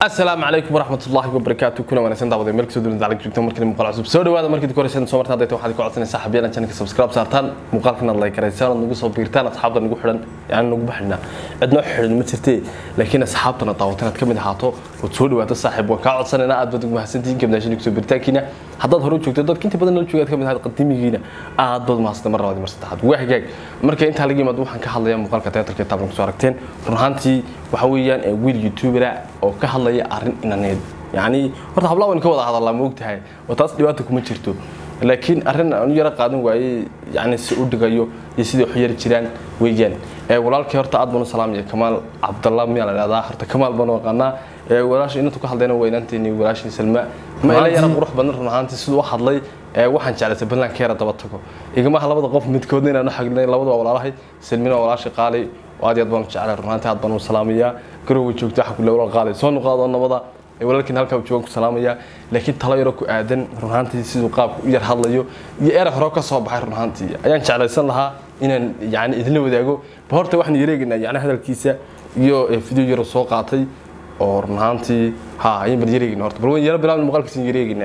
asalaamu calaykum waraxmat ullahi wabarakaatu kuna wanaagsan daawada meel kasoo duulada joogta markale muuqaal cusub soo dhawaada markii koreysan soo martaan dayta waxaad ka codsanaysaa xabiyana channelka subscribe saartaan muuqaalkan aad like karaysaan aad nagu soo biirtaan asxaabta nagu xidhan yani nagu baxina cidnoo xidhan ma jirtee laakiin asxaabtana daawatan aad ka mid ahaato ood soo dhawaato saaxiib waan kaa codsanaynaa aad baad ugu mahadsantihiin kabnaashin kusoo biiritaankiina haddaad hore u joogto dadka inta badan nala joogaad ka mid ahayd qadimigiina aad baad mahadsan mar labaad mar saddexaad waa hagaag marka intaa laga yimaado waxaan ka hadlayaa muuqaalka teatarka taablan kusoo aragteen run ahaantii waxa weeyaan wiil youtubera oo ka hadlaya arrin inaneed yacni horta hablaha waynu ka wada hadallaa ma ogtahay oo taas dhibaata kuma jirto laakiin arrin aanu yaro qaadan waayey yani si u dhigayo iyo sidai wax yari jiraan weeyaan walaalkii horta aad baan u salaamaya kamaal cabdalla miyaa la dhahdaa horta kamaal baan u aqaanaa walaasha inantu ka hadlayna waa inanteeni walaashii salma ma ila yara qurux badan run ahaantii siduu u hadlay waxaan jeclaysay ballanka yara daba tago igamaha labada qof midkoodna inaan u xagnay labada waa walaalahay salmina waa walaashii qaali aad iyo aad baan u jeclay run ahaantii aad baan u salaamayaa garowga joogta waxa kule walaal qaali soo nuqaado nabada walaalkiin halkaa joogan ku salaamaya laakiin talo yaro ku aadan run ahaantii siduu qaabka u yar hadlayo iyo erey hore ka soo baxay run ahaantii ayaan jeclaysan lahaa inaan yani idinla wadaago ba horta waxaan yareegaynaa yani hadalkiisa iyo video yaro soo qaatay oo run ahaantii ha ayaan bal yareegayna horta bal waan yaro bilaabna muuqaalkiisa yareegaynaa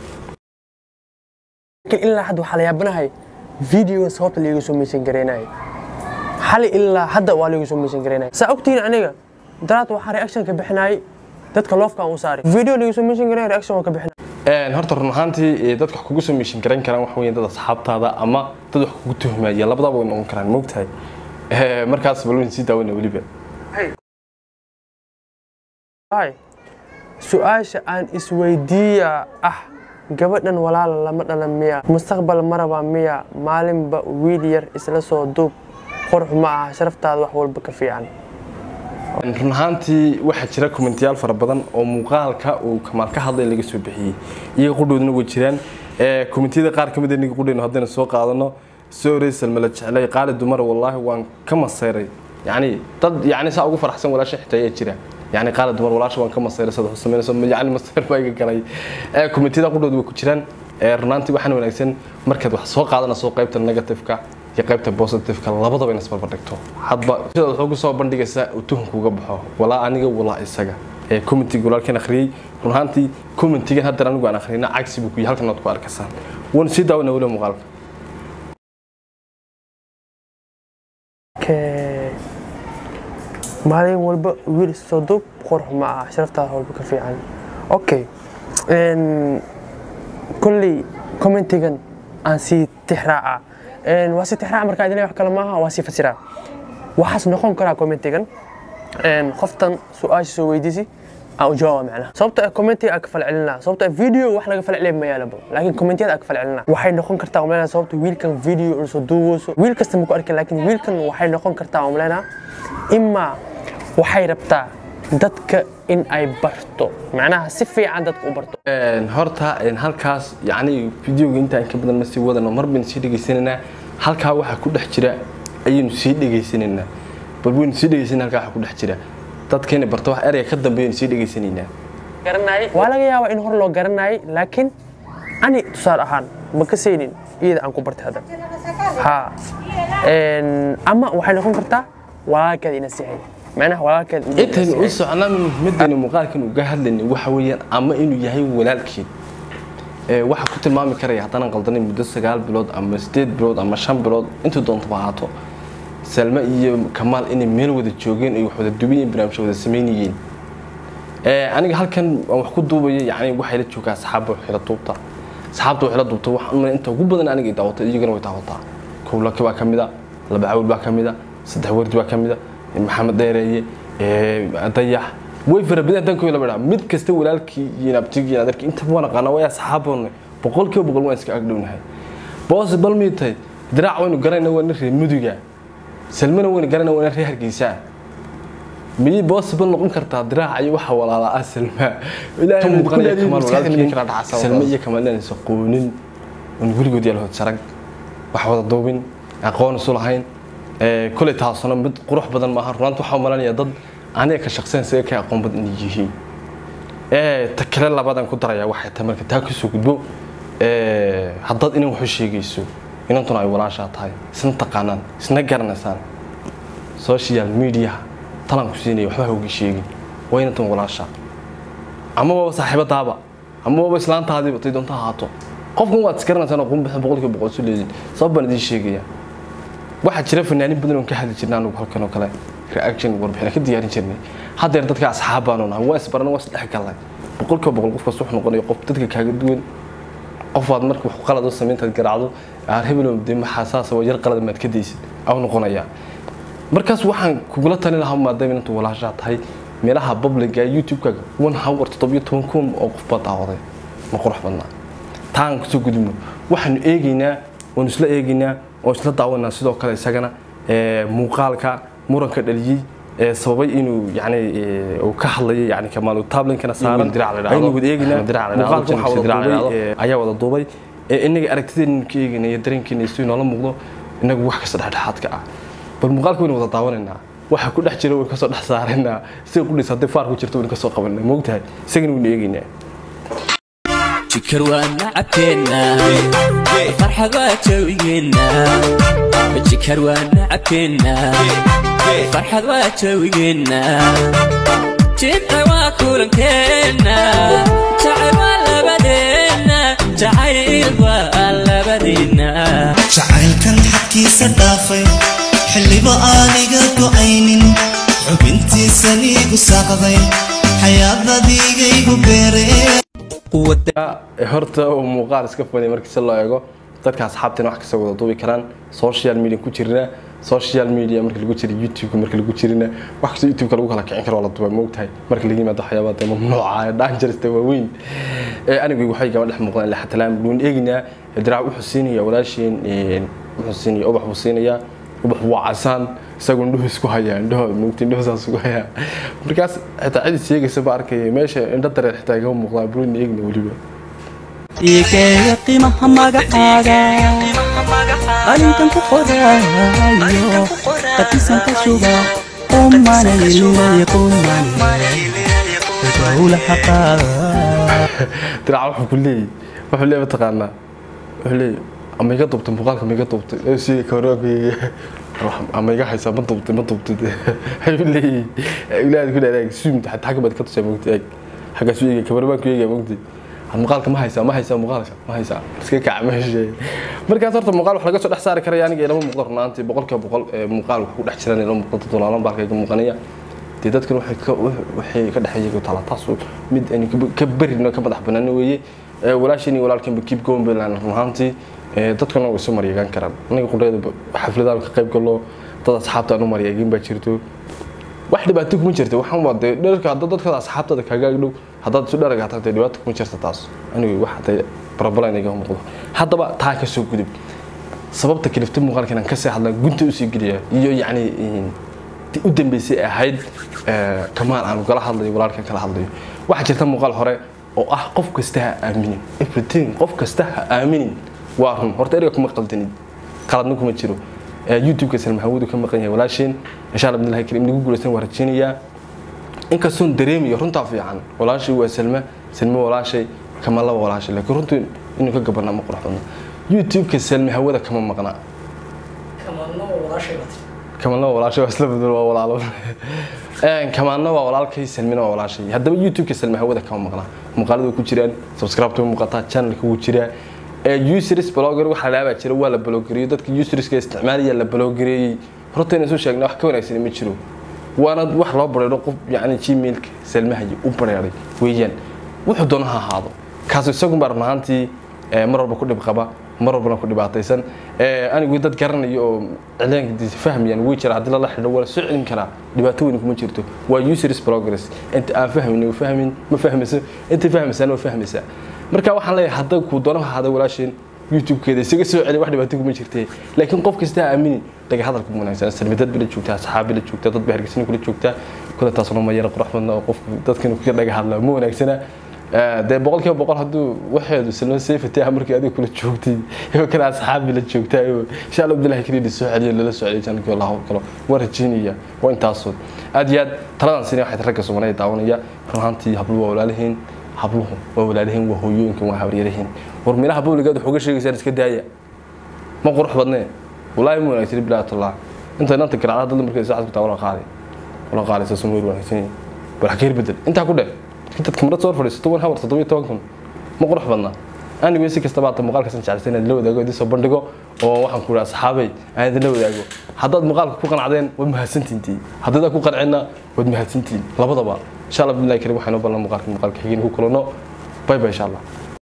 ilaa hadda waxaa la yaabanahay videoga sababta liiga soo meysan gareynayo xali ilaa hadda waa liiga soo meysan gareynayo saa ogtihiin aniga daraad waxaa reaction ka bixinayay dadka loofka aan u saaray video liiga soo meysan gareynaya reaction waan ka bixinay horta run ahaantii dadka wax kugu soo meeshin garan karaan waxa weeyaan dad asxaabtaada ama dad wax kugu tuhmaya labadaba way noqon karaan moogtahay markaas bal wayn sii daawayna weliba su-aasha aan isweydiiya ah gabadhan walaala lama dhalan miya mustaqbal maraba miya maalinba wiil yar isla soo duub qurux ma aha sharaftaada wax walba ka fiican run ahaantii waxaa jira kommentiyaal fara badan oo muuqaalka uu kamaal ka hadlay laga soo bixiyey iyaga qudhoodna way jiraan kommentiyada qaar ka mid aniga qudhayno haddayna soo qaadano soorey salmala jeclay qaali dumar wallaahi waan ka masayray yacni dad yacni saa ugu faraxsan walaasha xitaa ayaa jira يعني قال دمر ولاش وان كما سير سد حسمين سو يعني مستر بايga galay ee committee qudhood way ku jiraan ee runantii waxaan wanaagsan markaad wax soo qaadana soo qaybta negative-ka iyo qaybta positive-ka labadaba inaad isbarbar dhigto hadba sida wuxuu ku soo bandhigaysaa uu tuhunku uga baxo walaa aniga walaa isaga ee committee walaalkan akhriyay runantii committee-gan hadda anigu aan akhriyna cagsi buu ku yahay halkan aad ku arkaysaa wan si daawna wala muuqaalka maalin walba wiil soo duub qurux ma aha sharaftaada walba ka fiican okay kolley commentigan aan sii tixraaca waa sii tixraaca markaa idin wax kale maaha waa sii fasiraa waxaas noqon karaa commentigan qoftan su-aasha soo weydiisi aan u jawaaba macnaha sababta commentiga aan ka falcelinaa sababta video wax laga falcelin ma yaalaba laakiin commentiyada aan ka falcelinaa waxay noqon kartaa umaleynaa sababta wiilkan video uu soo duubooso wiil kasta ma ku arkin laakiin wiilkan waxay noqon kartaa umaleynaa imaa waxay rabtaa dadka in ay barto macnaha si fiican dadka u barto horta halkaas yacni videoga intaan ka badan ma sii wadano mar baynu sii dhegaysanaynaa halkaa waxaa ku dhex jira ayaynu sii dhegaysanaynaa bal waynu sii dhegaysanaa halkaa waxaa ku dhex jira dadka inay barto wax ereyga ka dambeeyaynu sii dhegaysanaynaa waa laga yaabaa in hor loo garanayay laakiin ani tusaale ahaan ma ka saynin iyada aan ku bartay hadda ha ama waxay noqon kartaa walaalkeeda ina sihay macnaha walaalkeed intaynu u socnaa muhiimadayna muuqaalkan uga hadlaynay waxa weeyaan ama inuu yahay walaalkeed waxaa ku tilmaami karaya haddana qaldanay muddo sagaal bilood ama sideed bilood ama shan bilood intuu doontaba ahaato salme iyo kamaal inay meel wada joogeen ay wax wada dubayeen barnaamij wada samaynayeen aniga halkan aan wax ku duubaya yani waxay la joogaa asxaabba waxay la duubtaa asxaabta waxay la duubta waxaan umaleyn inta ugu badan aniga ay daawatay iyagana way daawataa kowlaki baa ka mid a laba cawl baa ka mid a saddex wardi baa ka mid a maxamed dheereeye dayax way fara badan danko la badhaa mid kasta walaalkii iyo abtigii adarkii inta waan aqaana way asxaaboon boqolkiiba boqol waan iska agdhownahay boos bal miitay diraac waynu garanayna waa nin reer muduga salmana waynu garanayna waa nin reer hargeysa miyay possible noqon kartaa diraac iyo waxa walaala ah salma ilaahay muuqanaya kamaal walaalkii salma iyo kamaal inaan isa qoonin on weligood yaal hod sarag wax wada duubin aqoon isu lahayn kuley taasuna mid qurux badan maaha runaanta waxaa malanaya dad aniga ka shaqsayn siga ka aqoon badan inay yihiin ta kale labadan ku daraya waxay tahay marka taa kusoo gudbo haddaad inan waxu sheegayso inantuna ay walaashaa tahay isna taqaanaan isna garanaysaan social media talan ku siinaya waxba ha uga sheegin waa inantan walaashaa ama waba saaxiibadaaba ama waba islaantaadiiba tay doonta ahaato qofkan waad isgaranaysaan oo qunbixin boqolkiiba boqol isu leedin sabab baan idiin sheegaya waxaa jira fanaanin badan oon ka hadli jirnay anigu halkan oo kale reaction warbixina ka diyaarin jirnay haddeer dadka asxaab baanu nahay waa isbarana waa isdhex galnay boqolkiiba boqol qofkaas wuxuu noqonaya qof dadka kaaga duwan qof waad marka wax qalad u samayntaad garaacdo aan hebelo de maxaa saasa waa yar qalad maad ka daysid au noqonayaa markaas waxaan kugula talin lahaa maadaama intu walaashaa tahay meelaha publiga youtube-kaaga one hour toddobiyo toban kun oo qof baa daawaday ma qurux badnaa taan kusoo gudubno waxaanu eegaynaa waanu isla eegaynaa oo isla daawanaa sidoo kale isagana muuqaalka muranka dhaliyey ee sababay inuu yani uu ka hadlayo yani kamaal tablinkana saaran aynu wada eegaynaa muuqaalka waxaa wada duubay ayaa wada duubay inaga aragtideena ka eegayna iyo dareenkeena isu inoola muuqdo inagu wax kasta dhexdhexaadka ah bal muuqaalka waynu wada daawanaynaa waxa ku dhex jira waynu kasoo dhex saaraynaa sida qudhis haddii faar ku jirto waynu kasoo qabanaa moogtahay isagana waynu eegaynaa jikar waa nacabkeenna farxad waa jawigeenna jikar waa nacabkeenna farxad waa jawigeenna jidda waa kulankeenna jacayl waa labadeenna jacayl waa labadeenna jacaylkan xadkiisa dhaafay xilliba aaniga go'aynin xubintiisan iigu saaqday xayaadadiigaygu beeree horta uu muuqaal iska fanay markii si loo eego dadka asxaabtina wax kasta wada duubi karaan social media ku jirna social media marka lagu jira youtube marka lagu jirina wax kasta youtube lagu kala kicin karo waa la duubay moogtahay marka laga yimaado waxyaabaa dee mamnuuca ee dangerous waaweyn ee anigu waxay gaba dhex muuqdaan ilaa xatalaan luun eeginaa diraac wuxuu siinaya walaasheen wuxuu siinaya ubax buu siinayaa ubax waa casaan isagoo indhuhu isku hayaa indhaho moogta indhaho saas ugu hayaa markaas xitaa cidi sheegaysa ba arkaya meesha indho dareer xitaa igama muuqdaa burin eegna weliba igeeya qiimaha magacaaga qalinkan ku qoraayo qadisan ka shuba qumanayliray qumanayowla xaqaaga diraac wuxuu ku leeyahy wuxuu leeyahy mataqaanaa wuxuu leeyahy ama iga dubtay muuqaalka ma iga dubtay ee sheegay kawaraankayga ama iga haysaa ma dubtay ma dubtay ayuu leeyahy ilaahad ku dhaadaag suumta xataa xagga baad ka tusay moogta eeg xaggaas u eegay kawaraankuu eegaya moogtay muuqaalka ma haysaa ma haysaa muuqaalka ma haysaa iska kaca meesha markaas horta muuqaal wax laga soo dhex saari karaya aniga ilama muuqdo runaantii boqolkiiba boqol muuqaal wax ku dhex jiran ilama muuqdo dolaalan baalka iga muuqanaya dee dadkan waxay ka waxay ka dhexeeyay tala taas mid aan ka barino ka madax banaan weeye walaasheen iyo walaalkan keep going baylan runaantii dadkana way soo maryeegan karaan aniga qudheeda xafladaan ka qayb galo dad asxaabta aan u maryeegin baa jirto wax dhibaato kuma jirta waxaan waa dee dharka hadda dadka asxaabtada kaaga dhow haddaad isu dharaga hataa dee dhibaato kuma jirta taas anigu wax dee barabalan iga muuqdo haddaba taa ka soo gudub sababta kalifta muuqaalkan aan kasii hadlaa gunta usii geliya iyo yacni u dambeysay ahayd kamaal aan kala hadlayo walaalkan kala hadlayo waxaa jirta muuqaal hore oo ah qof kasta ha aaminin everything qof kasta ha aaminin waa run horta erga kuma qaldanid qaladna kuma jiro youtube-ka salma hawadu ka maqan yahay walaasheen insha allah bidnillahi karim nagu guulaysan waa rajeynayaa inkastoon dareemayo runtaa fiican walaashay waa salma salma walaashay kama laba walaashay laakiin runtu inuu ka gabanaa ma qurux badna youtube-ka salma hawada kama maqnaa kamalna waa walaashay waa isla bedel waa walaalo kamaanna waa walaalkay salmina waa walaashay haddaba youtube-ka salma hawada kama maqnaa muuqaalada ku jiraan subscribe way muuqataa channelka wuu jiraa users blogger waxa la dhaabaa jira waa la bloggereeyey dadka userska isticmaalaya la bloggereeyey horta inaan soo sheegna wax ka wanaagsan ma jiro waana wax loo bareero qof yacni gmailka salmahayi u bareeray weeyaan wuxuu doono ha ahaado kaas isagun baa run ahaantii mar walba ku dhib qaba mar walbana ku dhibaataysan anigu dad garanayo oo cileenkiisa fahmayaan way jira haddii lala xidho waa la soo celin karaa dhibaato weyn kuma jirto waa users progress inta aan fahmin fahmin ma fahmayso inta fahmaysaana waa fahmaysaa marka waxaan leeyahay hadda kuu doono ha ahaada walaasheen youtube-keeda isaga soo celi wax dhibaato kuma jirtee laakiin qof kasta ha aaminin dhaga hadalka mu wanaagsan salmidad bila joogtaa asxaabi la joogtaa dad ba hargeysan kula joogtaa kule taasna ma yara qurux badna oo qofku dadkan ka dhaga hadlaa ma wanaagsana dee boqolkiiba boqol hadduu waxeedu salma safety ah markii adiga kula joogtay iyo kale asxaabi la joogtaa iyo insha allah abdullahi kariidi soo celiyo lala soo celiyo janki wallahu kalo waa rajeynaya waa intaasood aad iyo aad taladan sini waxay ragga soomaaliya daawanaya run ahaantii habluhu waa walaalihiin habluhu waa walaalihiin waa hooyooyinkan waa habaryarihiin war meelaha bowligeed waxuga sheegaysaan iska daaya ma qurux badnee walaahi ma wanaagsan bilaatullah inta inanta garacda dad markay saacad ku taa wala qaali wala qaali sa sumir wanaagsan bal xakeer bedel intaa ku dheh intaad kamarad soo fadhiisato one hour toddobiyo toban kun ma qurux badnaa anigoo si kastaba hata muuqaalkasan jeclaysa inaad la wadaago idin soo bandhigo oo waxaan ku idhaha saxaabay aan idin la wadaago haddaad muuqaalka ku qanacdeen waad mahadsantiintii haddaad ku qancina waad mahadsantihiin labadaba insha allah billahi karim waxaan u ballan muuqaalka muuqaalka xigeen ku kulano bay bay insha allah